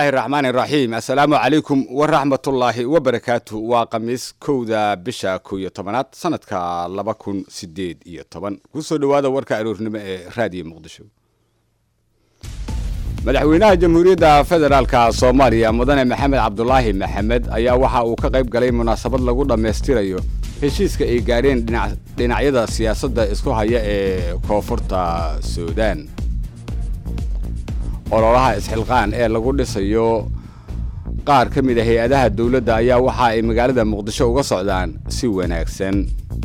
illaahi raxmaani raxiim assalaamu calaykum waraxmatullaahi wabarakaatu waa khamiis kowda bisha kow iyo tobanaad sanadka laba kun sideed iyo toban kusoo dhowaada warka aroornimo ee raadiyo muqdisho madaxweynaha jamhuuriyadda federaalka soomaaliya mudane maxamed cabdulaahi maxamed ayaa waxa uu ka qayb galay munaasabad lagu dhammaystirayo heshiiska ay gaareen dhinacyada siyaasadda isku haya ee koonfurta suudaan ololaha isxilqaan ee lagu dhisayo qaar ka mid a hay-adaha dowladda ayaa waxa ay magaalada muqdisho uga socdaan si wanaagsan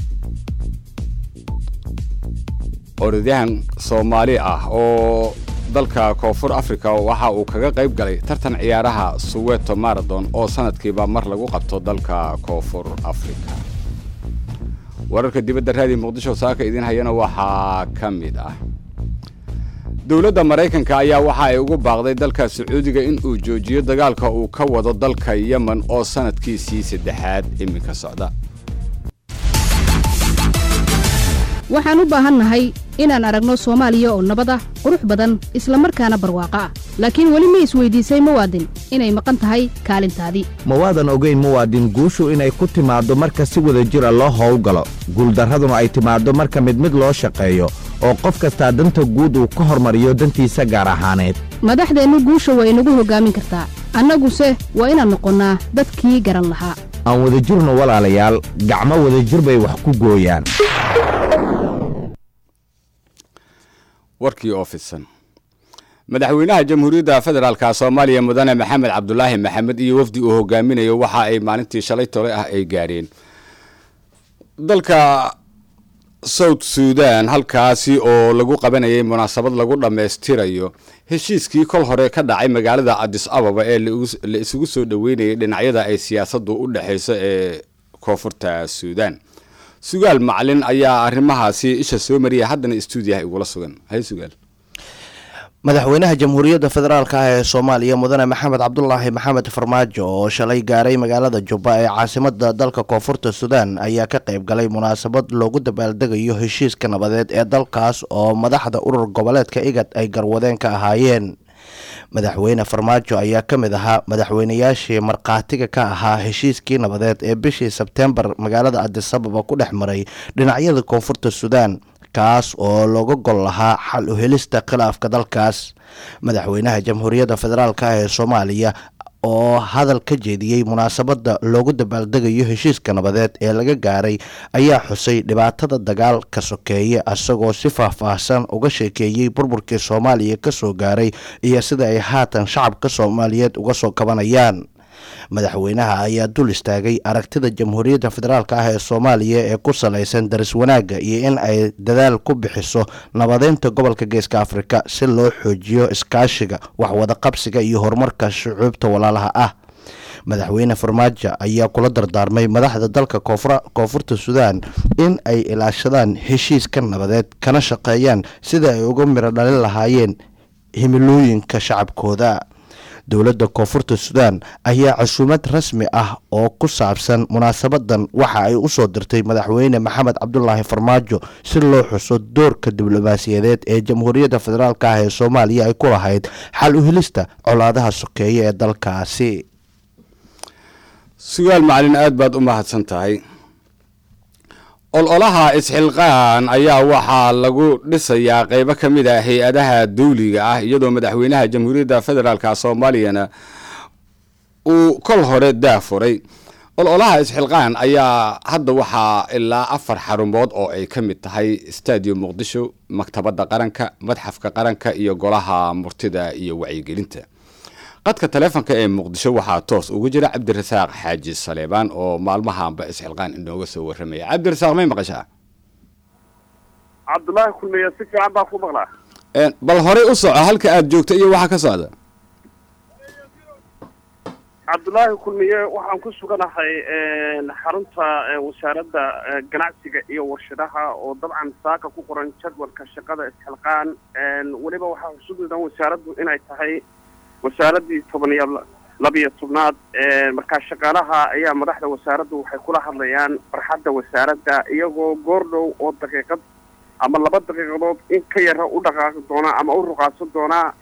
orodyahan soomaali ah oo dalka koonfur africa waxa uu kaga qayb galay tartan ciyaaraha suweto marathon oo sanadkiiba mar lagu qabto dalka koonfur africa wararka dibadda raadiyo muqdisho saaka idiin hayana waxaa ka mid ah dowladda maraykanka ayaa waxa ay ugu baaqday dalka sacuudiga in uu joojiyo dagaalka uu ka wado dalka yemen oo sanadkiisii saddexaad iminka socda waxaan u baahannahay inaan aragno soomaaliya oo nabad ah qurux badan isla markaana barwaaqo ah laakiin weli ma isweydiisay muwaadin inay maqan tahay kaalintaadii ma waadan ogayn muwaadin guushu inay ku timaaddo marka si wada jira loo howlgalo guuldarraduna ay timaaddo marka mid mid loo shaqeeyo oo qof kastaa danta guud uu ka hormariyo dantiisa gaar ahaaneed madaxdeennu guusha waa inagu hoggaamin kartaa annaguse waa inaan noqonnaa dadkii garan lahaa aan wadajirno walaalayaal gacmo wadajir bay wax ku gooyaan warkii oo fidsan madaxweynaha jamhuuriyadda federaalka soomaaliya mudane maxamed cabdulaahi maxamed iyo wafdi uu hogaaminayo waxa ay maalintii shalay tole ah ay gaareen dalka south suudan halkaasi oo lagu qabanayay munaasabad lagu dhammaystirayo heshiiskii kol hore ka dhacay magaalada adis ababa ee la isugu soo dhoweynayay dhinacyada ay siyaasaddu u dhexayso ee koonfurta suudan sugaal macalin ayaa arrimahaasi isha soo mariya haddana stuudiyaha igula sugan hay sugaal madaxweynaha jamhuuriyadda federaalk ah ee soomaaliya mudane maxamed cabdulaahi maxamed farmaajo oo shalay gaaray magaalada jubba ee caasimada dalka koonfurta suudaan ayaa ka qayb galay munaasabad loogu dabaaldegayo heshiiska nabadeed ee dalkaas oo madaxda urur goboleedka igad ay garwadeen ka ahaayeen madaxweyne farmaajo ayaa ka mid ahaa madaxweynayaashii markhaatiga ka ahaa heshiiskii nabadeed ee bishii sebteembar magaalada adisababa ku dhex maray dhinacyada koonfurta suudaan kaas oo looga gol lahaa xal u helista khilaafka dalkaas madaxweynaha jamhuuriyadda federaalk ah ee soomaaliya oo hadal ka jeediyey munaasabadda loogu dabaaldegayo heshiiska nabadeed ee laga gaaray ayaa xusay dhibaatada dagaalka sokeeye isagoo si faahfaahsan uga sheekeeyey burburkii soomaaliya kasoo gaaray iyo sida ay haatan shacabka soomaaliyeed uga soo kabanayaan madaxweynaha ayaa dul istaagay aragtida jamhuuriyadda federaalk ah ee soomaaliya ee ku salaysan daris wanaagga iyo in ay dadaal ku bixiso nabadeynta gobolka geeska afrika si loo xoojiyo iskaashiga waxwadaqabsiga iyo horumarka shucuubta walaalaha ah madaxweyne farmaajo ayaa kula dardaarmay madaxda dalka koonfurta suudaan in ay ilaashadaan heshiiska nabadeed kana shaqeeyaan sida ay uga miro dhalin lahaayeen himilooyinka shacabkooda dowladda koonfurta suudaan ayaa casuumad rasmi ah oo ku saabsan munaasabadan waxa ay u soo dirtay madaxweyne maxamed cabdulaahi farmaajo si loo xuso doorka diblomaasiyadeed ee jamhuuriyadda federaalk ah ee soomaaliya ay ku lahayd xal u helista colaadaha sokeeye ee dalkaasi sugaal macalin aad baad u mahadsan tahay ololaha isxilqaan ayaa waxaa lagu dhisayaa qeybo ka mid a hay-adaha dawliga ah iyadoo madaxweynaha jamhuuriyadda federaalka soomaaliyana uu kol hore daafuray ololaha isxilqaan ayaa hadda waxaa ilaa afar xarumood oo ay ka mid tahay stadium muqdisho maktabadda qaranka madxafka qaranka iyo golaha murtida iyo wacyigelinta qadka taleefonka ee muqdisho waxaa toos ugu jira cabdirasaaq xaaji saleebaan oo maalmahaanba isxilqaan inooga soo warramaya cabdirasaaq may maqashaa cabdulaahi kulmiye si fiican baa ku maqlaa bal horey u soco halka aada joogta iyo waxa ka socda cabdulaahi kulmiye waxaan ku suganahay xarunta wasaaradda ganacsiga iyo warshadaha oo dabcan saaka ku qoran jadwalka shaqada isxilqaan weliba waxaa xusuudan wasaaraddu inay tahay wasaaradii toban iyo labiyo tobnaad markaa shaqaalaha ayaa madaxda wasaaraddu waxay kula hadlayaan farxadda wasaaradda iyagoo goordhow oo daqiiqad ama laba daqiiqadood in ka yara u dhaqaaqi doonaa ama u ruqaasan doonaa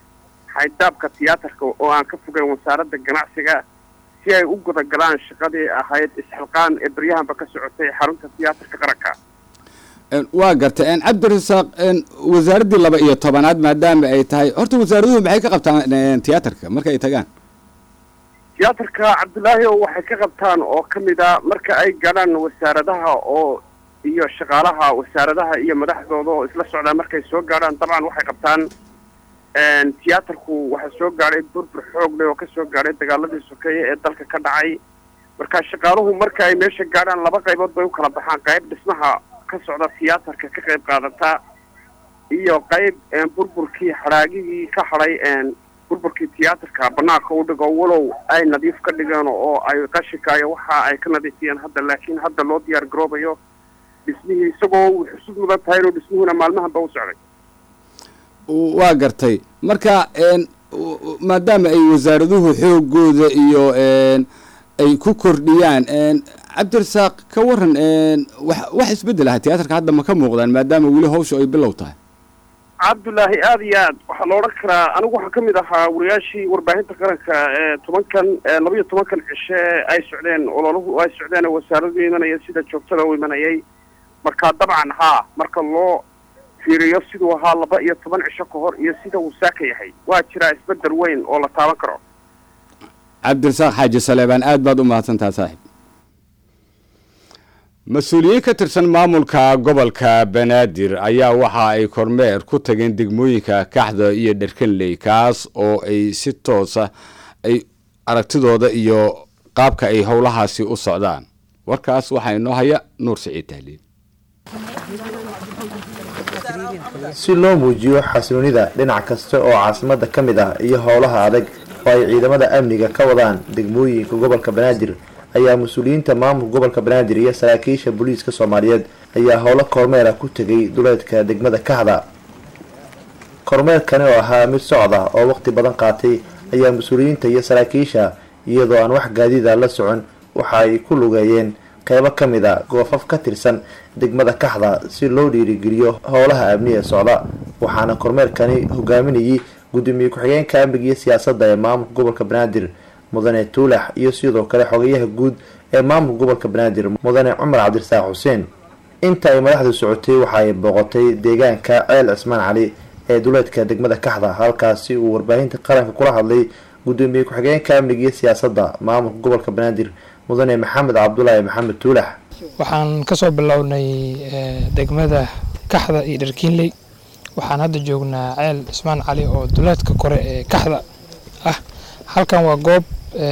xaydaabka tiyaatarka oo aan ka fogeyn wasaaradda ganacsiga si ay u gudagalaan shaqadii ahayd isxilqaan ee beryahanba ka socotay xarunta tiyaatarka qaranka waa gartay cabdirasaaq wasaaraddii laba iyo tobanaad maadaama ay tahay horta wasaaraduhu maxay ka qabtaan tiyaatarka marka ay tagaan tiyaatarka cabdulaahi o waxay ka qabtaan oo ka mid a marka ay gaadhaan wasaaradaha oo iyo shaqaalaha wasaaradaha iyo madaxdooda oo isla socdaan markay soo gaadhaan dabcan waxay qabtaan tiyaatarku waxaa soo gaadhay burbur xoog leh oo ka soo gaadhay dagaaladii sokeeye ee dalka ka dhacay marka shaqaaluhu marka ay meesha gaadhaan laba qaybood bay u kala baxaan qayb dhismaha ka socda tiyaatarka ka qayb qaadata iyo qayb burburkii xaraagigii ka hadhay burburkii tiyaatarka banaanka u dhigo walow ay nadiif ka dhigeen oo ay qashinkayo waxa ay ka nadiifiyeen hadda laakiin hadda loo diyaar garoobayo dhismihii isagoo xusud mudan tahay inuu dhismuhuna maalmahanba u socday waa gartay marka maadaama ay wasaaraduhu xoogooda iyo ay ku kordhiyaan cabdirasaaq ka waran wax wax isbeddel aha tiyaatarka hadda ma ka muuqdaan maadaama weli hawsha ay bilow tahay cabdullaahi aada iyo aad waxaa la odhan karaa anigu waxaa ka mid ahaa wariyaashii warbaahinta qaranka ee tobankan laba iyo tobankan cishe ay socdeen ololuhu ay socdeen wasaaradu imanaya sida joogtada u imanayay marka dabcan haa marka loo fiiriyo siduu ahaa laba iyo toban cisho ka hor iyo sida uu saaka yahay waa jiraa isbeddel weyn oo la taaban karo cabdirasaaq xaaji saleebaan aad baad u mahadsantaha saaxiib mas-uuliyiin ka tirsan maamulka gobolka banaadir ayaa waxa ay kormeer ku tageen degmooyinka kaxda iyo dherkanley kaas oo ay si toosa ay aragtidooda iyo qaabka ay howlahaasi u socdaan warkaas waxaa inoo haya nuur siciid tahliil si loo muujiyo xasiloonida dhinac kasta oo caasimada ka mid ah iyo howlaha adag oo ay ciidamada amniga ka wadaan degmooyinka gobolka banaadir ayaa mas-uuliyiinta maamulka gobolka banaadir iyo saraakiisha booliiska soomaaliyeed ayaa howlo kormeera ku tegay duleedka degmada kaxda kormeerkani oo ahaa mid socda oo waqti badan qaatay ayaa mas-uuliyiinta iyo saraakiisha iyadoo aan wax gaadida la socon waxa ay ku lugeeyeen qeybo ka mid a goofaf ka tirsan degmada kaxda si loo dhiirigeliyo howlaha amni ee socda waxaana kormeerkani hogaaminayay gudoomiye ku-xigeenka amniga iyo siyaasadda ee maamulka gobolka banaadir mudane tuulax iyo sidoo kale xogayaha guud ee maamulka gobolka banaadir mudane cumar cabdirasaaq xuseen inta ay madaxdu socotay waxa ay booqotay deegaanka ceel cismaan cali ee duleedka degmada kaxda halkaasi uu warbaahinta qaranka kula hadlay gudoomiye ku-xigeenka amniga iyo siyaasadda maamulka gobolka banaadir mudane maxamed cabdulaahi maxamed tuulax waxaan kasoo bilownay degmada kaxda iyo dharkiinley waxaan hadda joognaa ceel cismaan cali oo duleedka kore ee kaxda ah halkan waa goob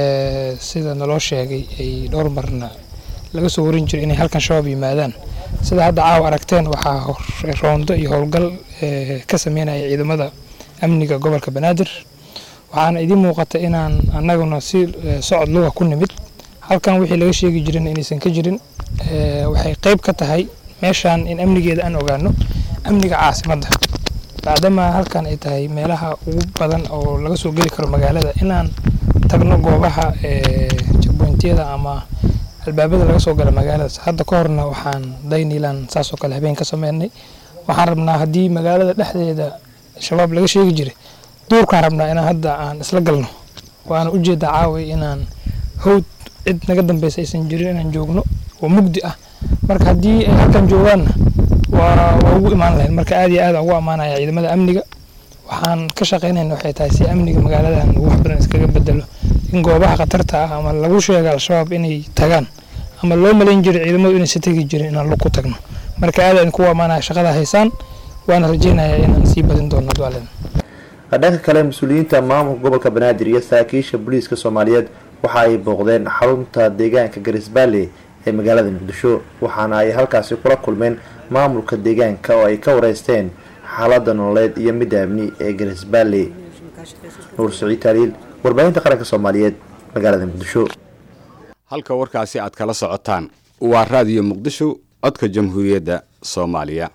sida naloo sheegay ay dhowr marna laga soo warin jiray inay halkan shabaab yimaadaan sida hadda caawa aragteen waxaa roondo iyo howlgal ka sameynaya ciidamada amniga gobolka banaadir waxaana idiin muuqata inaan annaguna si socod luga ku nimid halkan wixii laga sheegi jirin inaysan ka jirin waxay qeyb ka tahay meeshaan in amnigeeda aan ogaano amniga caasimadda bacdama halkan ay tahay meelaha ugu badan oo laga soo geli karo magaalada inaan tagno goobaha jagboyntiyada ama albaabada laga soo gala magaalada hadda ka horna waxaan daynilan saasoo kale habeen ka sameynay waxaan rabnaa haddii magaalada dhexdeeda shabaab laga sheegi jiray duurkaan rabnaa inaan hadda aan isla galno waana ujeedaa caaway inaan howd cid naga dambeysa aysan jirin inaan joogno oo mugdi ah marka haddii ay halkan joogaanna waa waa ugu imaan lahayn marka aad iyo aad aan ugu ammaanaya ciidamada amniga waxaan ka shaqeynayna waxay tahay si amniga magaaladan uu wax badan iskaga bedelo in goobaha khatarta ah ama lagu sheega al-shabaab inay tagaan ama loo malayn jiray ciidamadu inaysa tegi jirin inaan lug ku tagno marka aad aan kugu ammaanaya shaqada haysaan waana rajeynayaa inaan sii badin doono dualen dhanka kale mas-uuliyiinta maamulka gobolka banaadir iyo saraakiisha booliiska soomaaliyeed waxa ay booqdeen xarunta deegaanka garisbaale ee magaalada muqdisho waxaana ay halkaasi kula kulmeen maamulka deegaanka oo ay ka wareysteen xaalada nololeed iyo midda amni ee garisbaale nuur siciid taaliil warbaahinta qaranka soomaaliyeed magaalada muqdisho halka warkaasi aad kala socotaan waa raadiyo muqdisho codka jamhuuriyadda soomaaliya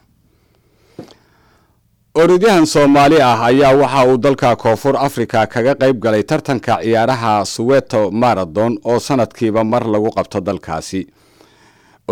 orodyahan soomaali ah ayaa waxa uu dalka koonfur africa kaga qayb galay tartanka ciyaaraha suweto marathon oo sanadkiiba mar lagu qabto dalkaasi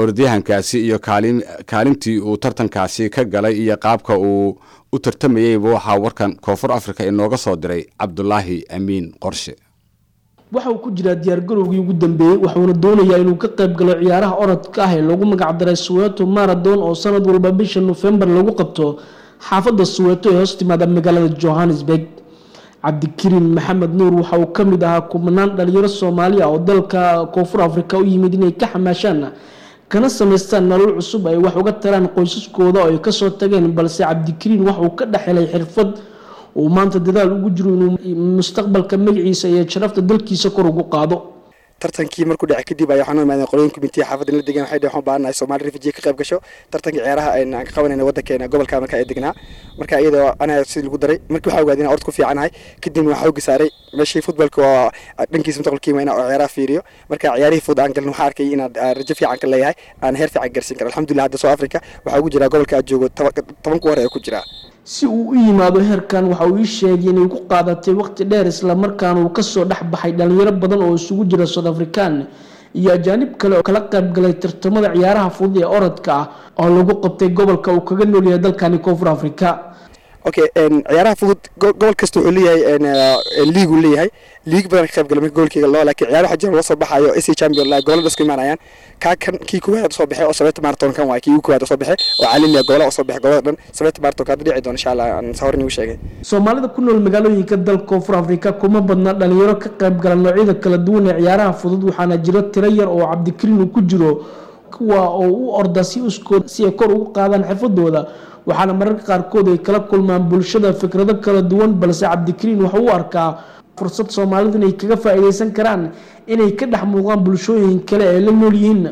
orodyahankaasi iyo kaalin kaalintii uu tartankaasi ka galay iyo qaabka uu u tartamayeyba waxaa warkan koonfur africa inooga soo diray cabdulaahi amiin qorshe waxa uu ku jiraa diyaargarowgii ugu dambeeyey waxuuna doonayaa inuu ka qayb galo ciyaaraha orodka ah ee lagu magacdaray suweeto marathon oo sanad walba bisha nofembar lagu qabto xaafadda suweeto ee hoos timaada magaalada johannesburg cabdikariin maxamed nuur waxa uu ka mid ahaa kumanaan dhalinyaro soomaaliya oo dalka koonfur afrika u yimid inay ka xamaashaan kana samaystaan nolol cusub ay wax uga taraan qoysaskooda oo ay kasoo tageen balse cabdikariin waxa uu ka dhex helay xirfad uu maanta dadaal ugu jiro inuu mustaqbalka magaciisa iyo sharafta dalkiisa kor ugu qaado tartankii markuu dhacay kadib ayaa waxaan u imaadeen qolooyin kumitiya xaafadda la degan waxay dhaheen waxaan baahannahay Soomaali refugee ka qayb gasho tartankii ciyaaraha aan ka qabanayna waddankeena gobolka marka ay degnaa marka iyadoo anaga sidii lagu daray markii waxaa ogaaday inaan orod ku fiicanahay kadibna waxaa xooga saaray meeshii futbolka oo dhankiisa mustaqbalkiima inaan ciyaaraha fiiriyo marka ciyaarihii fud aan galin waxaa arkay inaan rajo fiican ka leeyahay aan heer fiican gaarsiin karo alxamdulilah hadda South Africa waxaa ugu jiraa gobolka aad joogo toban ku hore ee ku jiraa si uu u yimaado heerkan waxa uu ii sheegay inay ku qaadatay waqti dheer islamarkaana uu kasoo dhex baxay dhalinyaro badan oo isugu jira south african iyo ajaanib kale oo kala qayb galay tartamada ciyaaraha fudud ee orodka ah oo lagu qabtay gobolka uu kaga nool yahay dalkani koonfur africa okay ciyaaraha fudud gobol kasta wuxuu leeyahay liigu leeyahay liig badan ka qayb galay marka gobolkeyga loo laakiin ciyaar waxaa jira loo soo baxayo AC champion la gobolada isku imaanayaan kaa kan kii koowaad soo baxay oo sabeeta marathon kan waay kii ugu koowaad soo baxay oo caalami ah gobolada soo baxay gobolada dhan sabeeta marathon ka dhici doona insha Allah aan sawirni u sheegay soomaalida ku nool magaalooyinka dalka koonfur afrika kuma badna dhalinyaro ka qayb gala noocyada kala duwan ee ciyaaraha fudud waxaana jiro tiro yar oo cabdikariin uu ku jiro kuwa oo u orda si uskood si ay kor ugu qaadaan xirfadooda waxaana mararka qaarkood ay kala kulmaan bulshada fikrado kala duwan balse cabdikariin wuxuu u arkaa fursad soomaalidu inay kaga faa'iidaysan karaan inay ka dhex muuqdaan bulshooyin kale ee la nool yihiin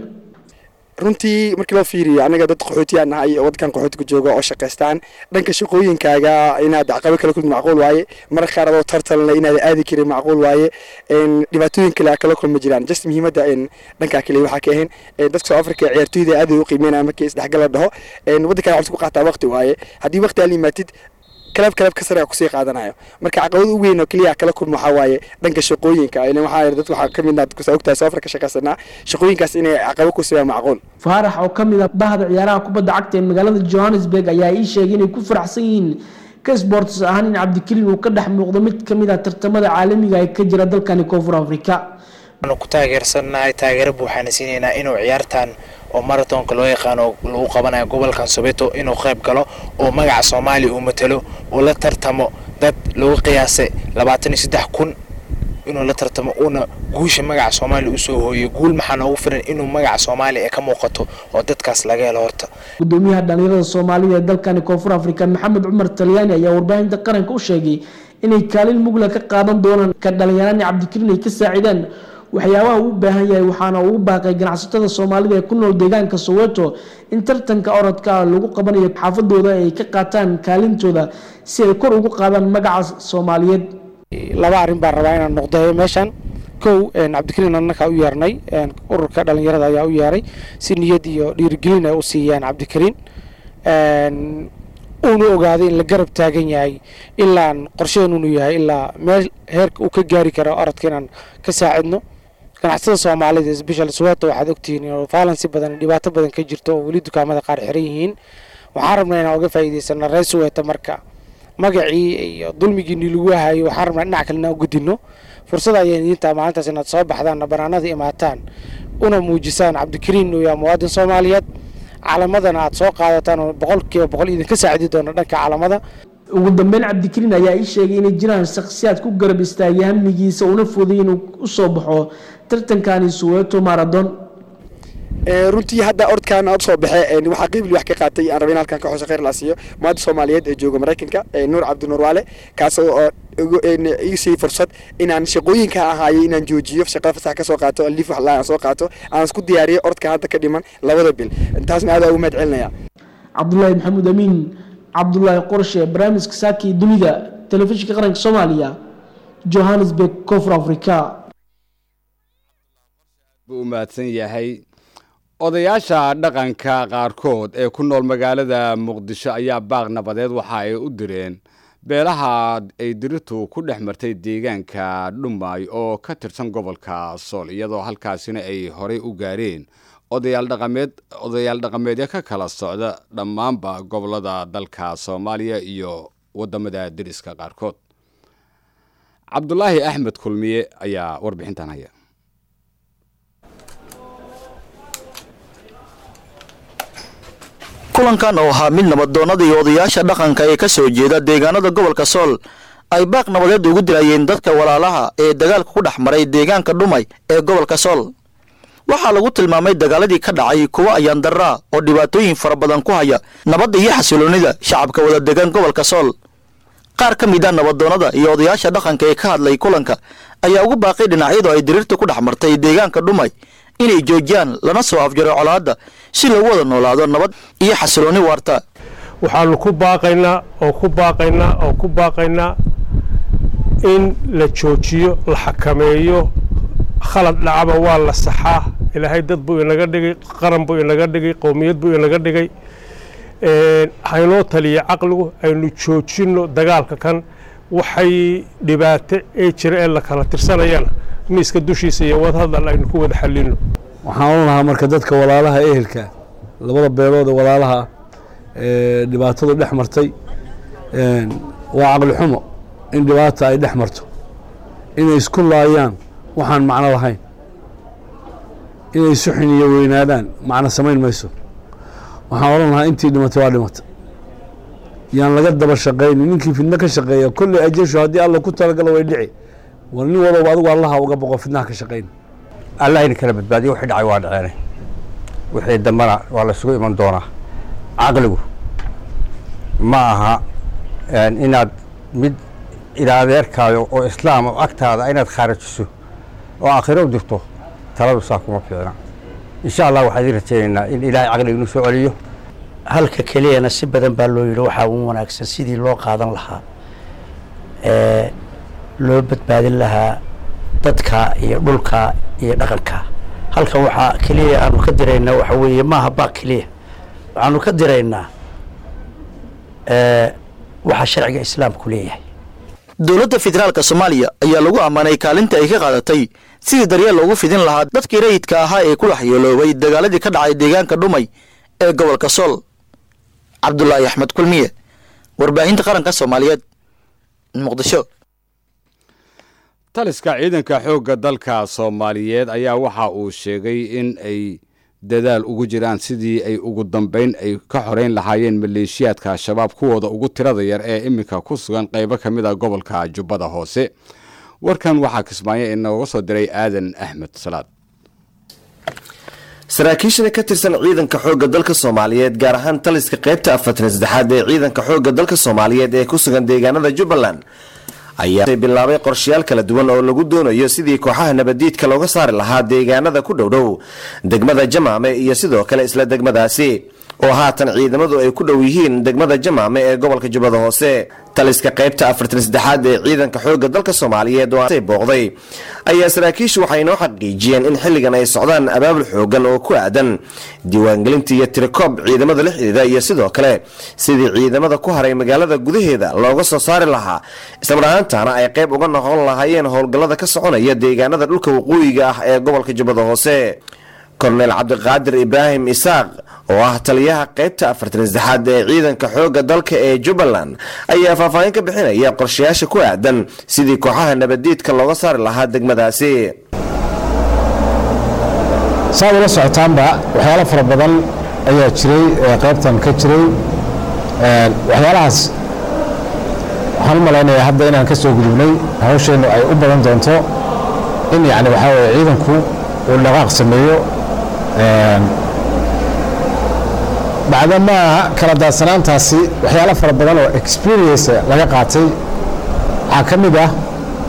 runtii markii loo fiiriyo anaga dad qaxooti aan nahay oo waddankan qaxootiga jooga oo shaqaystaan dhanka shaqooyinkaaga inaad caqabo kala kulmi macquul waaye mararka qaar adoo tartanle inaad aadi karin macquul waaye dhibaatooyin kale kala kulma jiraan just muhiimadda dhankaa kale waxaa ka ahayn dadka South Africa ciyaartooyda aad u qiimeynaya markii isdhexgal la dhaho waddankan waxaad ku qaataa waqti waaye haddii waqti aad yimaatid kalab kalab ka sare kusii qaadanayo marka caqabad u weyn oo kaliya kala kulma waxaa waaye dhanka shaqooyinka ilan waxaa dad waxaa ka mid ah kusa ogtahay South Africa shaqaysanaa shaqooyinkaas inay caqabad ku siiyaan macquul faarax oo ka mid ah bahda ciyaaraha kubadda cagta ee magaalada Johannesburg ayaa ii sheegay inay ku faraxsan yihiin ka sports ahaan in cabdikariin uu ka dhex muuqdo mid ka mid ah tartamada caalamiga ee ka jira dalkani koonfur afrika waxaanu ku taageersannahay taageero buuxaana siinaynaa inuu ciyaartan oo marathonka loo yaqaano lagu qabanayo gobolkan sobeto inuu qayb galo oo magaca soomaaliya uu matalo oo la tartamo dad lagu qiyaasay labaatan iyo saddex kun inuu la tartamo uuna guusha magaca soomaaliya usoo hooyo guul maxaa noogu filan inuu magaca soomaaliya ee ka muuqato oo dadkaas laga helo horta gudoomiyaha dhalinyarada soomaalida ee dalkani koonfur afrika maxamed cumar talyaani ayaa warbaahinta qaranka u sheegay inay kaalin mugla ka qaadan doonaan ka dhalinyarani cabdikariin ay ka saacidaan waxyaabaha uu u baahan yahay waxaana uu u baaqay ganacsatada soomaalida ee ku nool deegaanka soweto in tartanka orodka lagu qabanayo xaafadooda ay ka qaataan kaalintooda si ay kor ugu qaadaan magaca soomaaliyeed laba arrin baan rabaa inaan noqdayo meeshan kow cabdikariin annaka u yeernay ururka dhalinyarada ayaa u yeeray si niyad iyo dhiirigelin ay u siiyaan cabdikariin uuna ogaaday in la garab taagan yahay ilaan qorsheenunu yahay ilaa meel heerka uu ka gaari karo orodka inaan ka saacidno ganacsatada soomaalida special soweto waxaad ogtihiin inuu faalansi badan dhibaato badan ka jirto oo weli dukaamada qaar xiran yihiin waxaan rabnaa inaan uga faa'iidaysano reer soweto marka magacii iyo dulmigiini lagu hayo waxaan rabnaa dhinac kale inaan u gudino fursad ayay idintaa maalintaas inaad soo baxdaan banaanada imaataan una muujisaan cabdikariin uu yahay muwaadin soomaaliyeed calamadana aad soo qaadataan oo boqolkiiba boqol idinka saacidi doona dhanka calamada ugu dambeyn cabdikariin ayaa ii sheegay inay jiraan shakhsiyaad ku garab istaagay hamigiisa una fuday inuu usoo baxo tartankani suweeto marathon runtii hadda ordkaan aad soo baxee waxaa qiibli wax ka qaatay aan rabay in halkan ka xusho khayr la siiyo muwaadin soomaaliyeed ee jooga maraykanka nuur cabdinuur waale kaas oo ii sii fursad inaan shaqooyinka ahaayay inaan joojiyo shaqada fasax ka soo qaato liif wax aan soo qaato aan isku diyaariyo ordka hadda ka dhiman labada bil taasna aad ugu mahad celinaya cabdulaahi maxamuud amiin cabdulaahi qorshe barnaamijka saaki dunida telefishinka qaranka soomaaliya johannesburg koonfur africa buu u mahadsan yahay odayaasha dhaqanka qaarkood ee ku nool magaalada muqdisho ayaa baaq nabadeed waxa ay u direen beelaha ay diritu ku dhex martay deegaanka dhumay oo ka tirsan gobolka sool iyadoo halkaasina ay horey u gaareen odayaal dhaqameed odayaal dhaqameedyo ka kala socda dhammaanba gobolada dalka soomaaliya iyo wadamada deriska qaarkood cabdulaahi axmed kulmiye ayaa warbixintan haya kulankan oo ahaa mid nabadoonnada iyo odayaasha dhaqanka ee ka soo jeeda deegaanada gobolka sool ay baaq nabadeed ugu dilayeen dadka walaalaha ee dagaalka ku dhex maray deegaanka dhumay ee gobolka sool waxaa lagu tilmaamay dagaaladii ka dhacay kuwa ayaan daraa oo dhibaatooyin fara badan ku haya nabadda iyo xasiloonnida shacabka wada degan gobolka sool qaar ka mid a nabadoonnada iyo odayaasha dhaqanka ee ka hadlay kulanka ayaa ugu baaqay dhinacyadu ay diriirta ku dhex martay deegaanka dhumay inay joojiyaan lana soo afjaro colaadda si lagu wada noolaado nabad iyo xasiloonni waarta waxaanu ku baaqaynaa oo ku baaqaynaa oo ku baaqaynaa in la joojiyo la xakameeyo khalad dhacaba waa la saxaa ilaahay dad buu inaga dhigay qaran buu inaga dhigay qowmiyad buu inaga dhigay haynoo taliya caqligu aynu joojinno dagaalka kan waxay dhibaato ee jira ee la kala tirsanayana miiska dushiisa iyo wadahadal aynu ku wada xallino waxaan oran lahaa marka dadka walaalaha ehelka labada beelood ee walaalaha ee dhibaatadu dhex martay waa caqli xumo in dhibaata ay dhex marto inay isku laayaan waxaan macno lahayn inay suxin iyo weynaadaan macno samayn mayso waxaan odhan lahaa intii dhimatay waa dhimatay yaan laga daba shaqaynin ninkii fidno ka shaqeeya kolley ajeshu haddii alla ku talagalo way dhici war nin walba adigu allaha uga boqo fidnaha ka shaqayn allah idin kala badbaadiyo wixii dhacay waa dhaceene wixii dambana waa la isugu iman doonaa caqligu ma aha inaad mid ilaadeerkaayo oo islaam oo agtaada inaad khaarajiso oo aakhiro u dirto taladu saa kuma fiicna insha allah waxaan idin rajaynaynaa in ilaahay caqliga inuu soo celiyo halka keliyana si badan baa loo yidhi waxaa ugu wanaagsan sidii loo qaadan lahaa ee loo badbaadin lahaa dadka iyo dhulka iyo dhaqanka halkan waxaa keliya aanu ka diraynaa waxa weeye maaha baaq keliya waxaanu ka diraynaa waxa sharciga islaamku leeyahay dowladda federaalka soomaaliya ayaa lagu ammaanay kaalinta ay ka qaadatay sidii daryeel loogu fidin lahaa dadkii rayidka ahaa ee ku waxyeeloobay dagaaladii ka dhacay deegaanka dhumay ee gobolka sool cabdulaahi axmed kulmiye warbaahinta qaranka soomaaliyeed muqdisho taliska ciidanka xoogga dalka soomaaliyeed ayaa waxa uu sheegay in ay dadaal ugu jiraan sidii ay ugu dambayn ay ka xoreyn lahaayeen maleeshiyaadka al-shabaab kuwooda ugu tirada yar ee iminka ku sugan qaybo ka mid a gobolka jubbada hoose warkan waxaa kismaayo inooga soo diray aadan axmed salaad saraakiishana ka tirsan ciidanka xoogga dalka soomaaliyeed gaar ahaan taliska qaybta afartan saddexaad ee ciidanka xoogga dalka soomaaliyeed ee ku sugan deegaanada jubbaland ayaa bilaabay qorshayaal kala duwan oo lagu doonayo sidii kooxaha nabadiidka looga saari lahaa deegaanada ku dhowdhow degmada jamaame iyo sidoo kale isla degmadaasi oo haatan ciidamadu ay ku dhow yihiin degmada jamaame ee gobolka jubbada hoose taliska qaybta afartan saddexaad ee ciidanka xoogga dalka soomaaliyeed oo booqday ayaa saraakiishu waxay noo xaqiijiyeen in xilligan ay socdaan abaabul xoogan oo ku aadan diiwaangelinta iyo tirikoob ciidamada la xidhiida iyo sidoo kale sidii ciidamada ku haray magaalada gudaheeda looga soo saari lahaa islamarahaantana ay qayb uga noqon lahaayeen howlgallada ka soconaya deegaanada dhulka waqooyiga ah ee gobolka jubbada hoose korneyl cabdiqaadir ibraahim isaaq oo ah taliyaha qaybta afartan saddexaad ee ciidanka xoogga dalka ee jubbaland ayaa faahfaahin ka bixinaya qorshayaasha ku aadan sidii kooxaha nabadiidka looga saari lahaa degmadaasi saad ula socotaanba waxyaalo fara badan ayaa jiray ee qaybtan ka jiray waxyaalahaas waxaan u malaynayaa hadda inaan ka soo gudubnay hawsheennu ay u badan doonto in yacni waxaa weye ciidanku uu dhaqaaq sameeyo bacdamaa kala daadsanaantaasi waxyaalo fara badan oo experience laga qaatay waxaa ka mid ah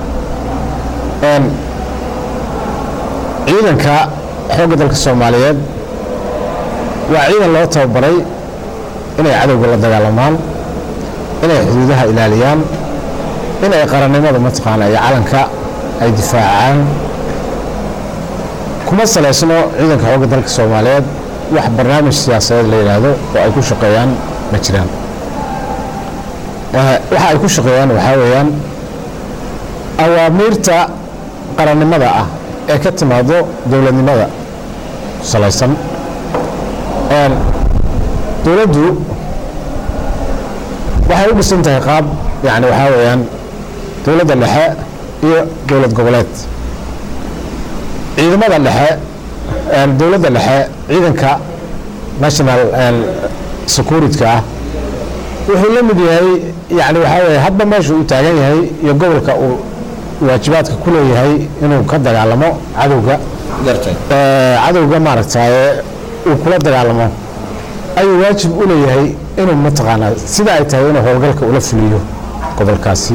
ciidanka xoogga dalka soomaaliyeed waa ciidan loo tababaray inay cadowga la dagaalamaan inay xuduudaha ilaaliyaan inay qarannimada mataqaana iyo calanka ay difaacaan kuma salaysno ciidanka xoogga dalka soomaaliyeed wax barnaamij siyaasadeed la yidhaahdo oo ay ku shaqeeyaan ma jiraan waxa ay ku shaqeeyaan waxaa weeyaan awaamiirta qarannimada ah ee ka timaado dowladnimada salaysan dowladdu waxay u dhisan tahay qaab yani waxaa weeyaan dowladda dhexe iyo dowlad goboleed ciidamada dhexe dowladda dhexe ciidanka national security ah wuxuu la mid yahay yani waxaa weeye hadba meesha uu taagan yahay iyo gobolka uu waajibaadka ku leeyahay inuu ka dagaalamo cadowga cadowga maaragtaye uu kula dagaalamo ayuu waajib u leeyahay inuu mataqaanaa sida ay tahay inuu howlgalka ula fuliyo gobolkaasi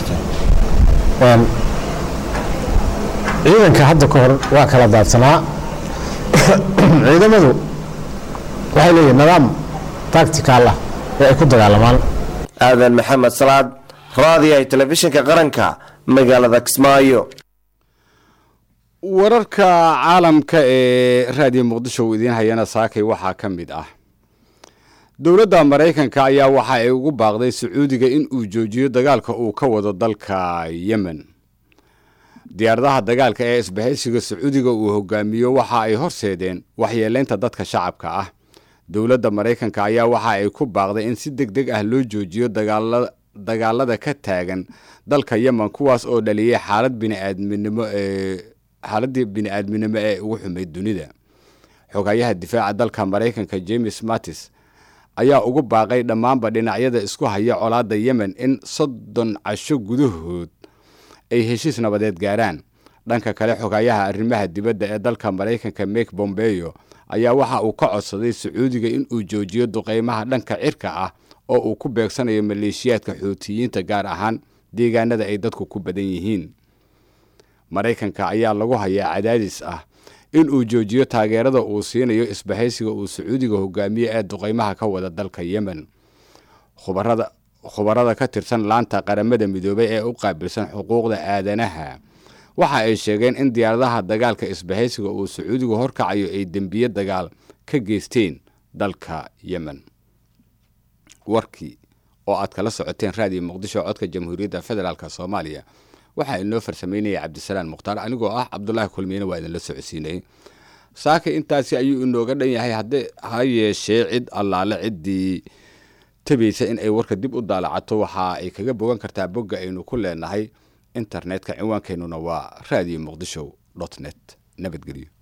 ciidanka hadda ka hor waa kala daadsanaa ciidamadu waxay leeyihin nidaam tactical ah ee ay ku dagaalamaan aadan maxamed salaad raadiyaha telefishinka qaranka magaalada kismaayo wararka caalamka ee raadiyo muqdisho uu idiin hayana saakay waxaa ka mid ah dowladda maraykanka ayaa waxa ay ugu baaqday sacuudiga in uu joojiyo dagaalka uu ka wado dalka yemen diyaaradaha dagaalka ee isbahaysiga sacuudiga uu hogaamiyo waxa ay horseedeen waxyeelaynta dadka shacabka ah dowladda maraykanka ayaa waxa ay ku baaqday in si deg deg ah loo joojiyo dagaalada ka taagan dalka yemen kuwaas oo dhaliyay xaalad biniaadminimo ee xaaladii bini-aadminimo ee ugu xumayd dunida xogayaha difaaca dalka maraykanka james mattis ayaa ugu baaqay dhammaanba dhinacyada isku haya colaadda yemen in soddon casho gudahood ay heshiis nabadeed gaaraan dhanka kale xogayaha arrimaha dibadda ee dalka maraykanka mek bombeyo ayaa waxa uu ka codsaday sacuudiga in uu joojiyo duqeymaha dhanka cirka ah oo uu ku beegsanayo maleeshiyaadka xuutiyiinta gaar ahaan deegaanada ay dadku ku badan yihiin maraykanka ayaa lagu hayaa cadaadis ah in uu joojiyo taageerada uu siinayo isbahaysiga uu sacuudiga hogaamiye ee duqeymaha ka wada dalka yemen khubarada khubarada ka tirsan laanta qaramada midoobay ee u qaabilsan xuquuqda aadanaha waxa ay sheegeen in diyaaradaha dagaalka isbahaysiga uu sacuudigu horkacayo ay dembiye dagaal ka geysteen dalka yemen warkii oo aad kala socoteen raadiyo muqdisho codka jamhuuriyadda federaalk soomaaliya waxaa inoo farsameynaya cabdisalaan mukhtaar anigoo ah cabdulaahi kulmiyena waa idinla socodsiinayay saaka intaasi ayuu inooga dhan yahay haddee ha yeeshee cid allaale ciddii tabaysa in ay warka dib u daalacato waxa ay kaga bogan kartaa bogga aynu ku leenahay internetka ciwaankeenuna waa radio muqdisho dot net nabadgelyo